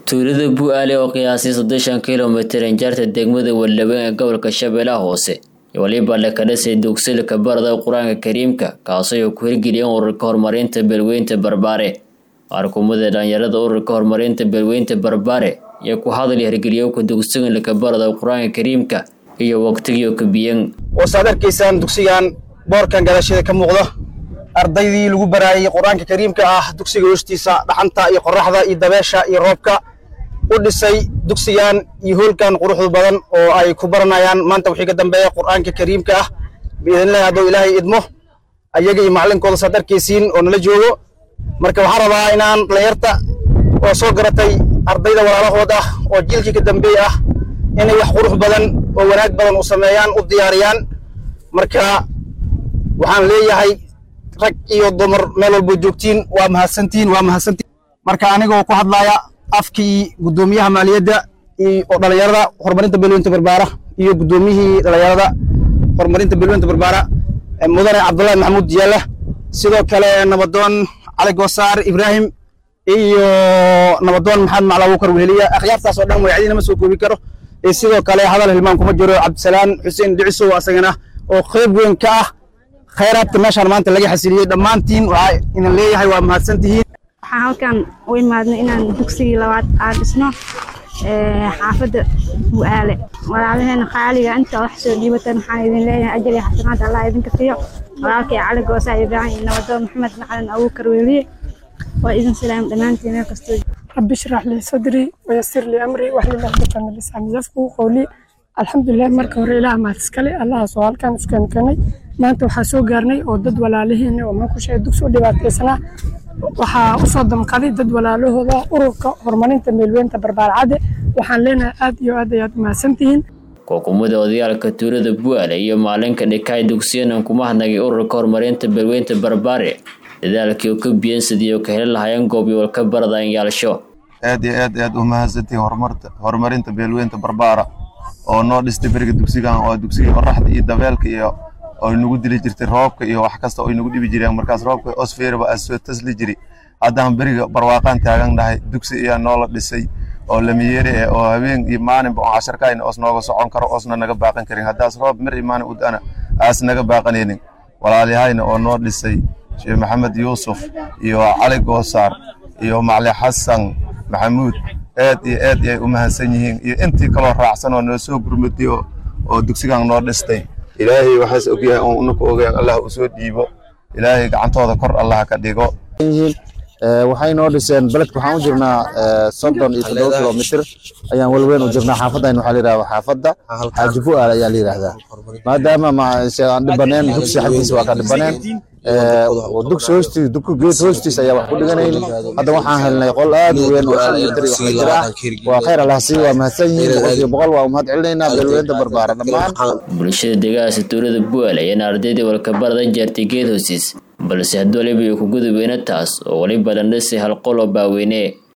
tuulada bu-aale oo qiyaasay soddoshan kilomitir injaarta degmada waldhabeen ee gobolka shabeellaha hoose weliba la ka dhisay dugsilka barada qur-aanka kariimka kaasoo ay ku hirgeliyeen ururka horumarinta beelweynta barbaare arkumada dhalinyarada ururka horumarinta beelweynta barbaare iyo ku hadal hirgeliyowka dugsiganlaka barada qur-aanka kariimka iyo waqtigii kabiyeen wasaad arkaysaan dugsigan boorkan gadaasheeda ka muuqda ardaydii lagu baraayay qur-aanka kariimka ah dugsiga hoostiisa dhaxanta iyo qoraxda iyo dabeesha iyo roobka u dhisay dugsigan iyo hoolkan quruxda badan oo ay ku baranayaan maanta wixii ka dambeeya qur-aanka kariimka ah biidnillahi hadduu ilaahay idmo ayaga iyo macalinkooda saad arkaysiin oo nala joogo marka waxaan rabaa inaan dhalinyarta oo soo garatay ardayda walaalahood ah oo jiilkii ka dambeey ah inay wax qurux badan oo wanaag badan u sameeyaan u diyaariyaan marka waxaan leeyahay rag iyo dumar meel walbo joogtiin waa mahadsantihin waa mahadsantihin marka anigoo ku hadlaya afkii guddoomiyaha maaliyadda oo dhalinyarada horumarinta beelweynta barbaara iyo guddoomiyihii dhalinyarada horumarinta beelweynta barbaara mudane cabdullahi maxamuud diyaala sidoo kale nabadoon cali goosaar ibraahim iyo nabadoon maxamed macla abuukar weheliya akhyaartaas oo dhan magacdiina ma soo koobi karo sidoo kale hadal hilmaan kuma jiro cabdisalaan xuseen dhicisow asagana oo qayb weyn ka ah khayraadka meeshaan maanta laga xasiliyey dhammaantiin waxaa inan leeyahay waa mahadsantihiin waxaan halkan u imaadnay inaan dugsigii labaad aan dhisno xaafadda bu'aale walaalaheena qaaliga inta wax soo dhiibatan waxaan idin leeyahay ajal iyo xasanaad allah idinka siiyo walaalkay cali goosaa ibraahim iyo nabadoon maxamed macalin abuukar weliye waa idin salaam dhammaantiin meel kastoo رب اشرح لي صدري ويسر لي امري واحلل عقدة من لساني يفقهوا قولي الحمد لله marka hore ilaah mahad iskale allaha soo halkan iskan keenay maanta waxaa soo gaarnay oo dad walaalihiin oo ma ku sheegay dugsi u dhibaataysanaa waxaa u soo damqaday dad walaalahooda ururka horumarinta meelweynta barbaarcade waxaan leenahay aad iyo aad ayaad mahadsantihiin kookumada odayaalka tuulada bu'aale iyo maalinka dhikaay dugsiyanan kuma hadnagay ururka horumarinta beelweynta barbaare dadaalkii oo ka biyan sidii oo ka heli lahaayeen goobyowal ka baradayn yaalsho aad iyo aad aad u mahadsantihiin horumarta horumarinta beelweynta barbaara oo noo dhistay beriga dugsigan oo dugsiga qoraxda iyo dabeelka iyo oo nagu dili jirtay roobka iyo wax kasta oo nagu dhibi jireen markaas roobka osfeerba aa soo tasli jiri haddaan beriga barwaaqaan taagan nahay dugsi ayaa noola dhisay oo lamiyeere eh oo habeen iyo maalinba oo casharkaayna oos nooga socon karo oosna naga baaqan karin haddaas roob mir iyo maalin udana aas naga baaqanaynin walaalyahayna oo noo dhisay sheekh maxamed yuusuf iyo cali goosaar iyo macli xasan maxamuud aad iyo aad ay u mahadsan yihiin iyo intii kaloo raacsan oo noo soo gurmatay oo dugsigan noo dhistay ilaahay waxaas ogyahay oon unaku ogayn allah u soo dhiibo ilaahay gacantooda kor allah ka dhigo waxay noo dhiseen beledka waxaan u jirnaa soddon iyo toddoba kilomitr ayaan welweyn u jirnaa xaafaddan waxaa la yidhahdaa xaafadda xaaji fu'aal ayaa la yidhahdaa maadaama aan dhibaneen dugsi xaggiisa waa ka dhibaneen dugsi hoostiis dugku geed hoostiis ayaa wax ku dhiganayn hadda waxaan helnay qol aad u weyn oo shan mitir iyo wax jira waa khayr allah sii waa mahadsan yihiin boqolkiiba boqol waa umahad celinaynaa beelweynta barbaara dhammaan bulshada deegaanka tuulada bu'aal ayaana ardaydii walka baradan jeertay geed hoostiis balse haddii waliba ay ku gudubeyna taas oo weliba dhandhisay hal qol oo baaweyne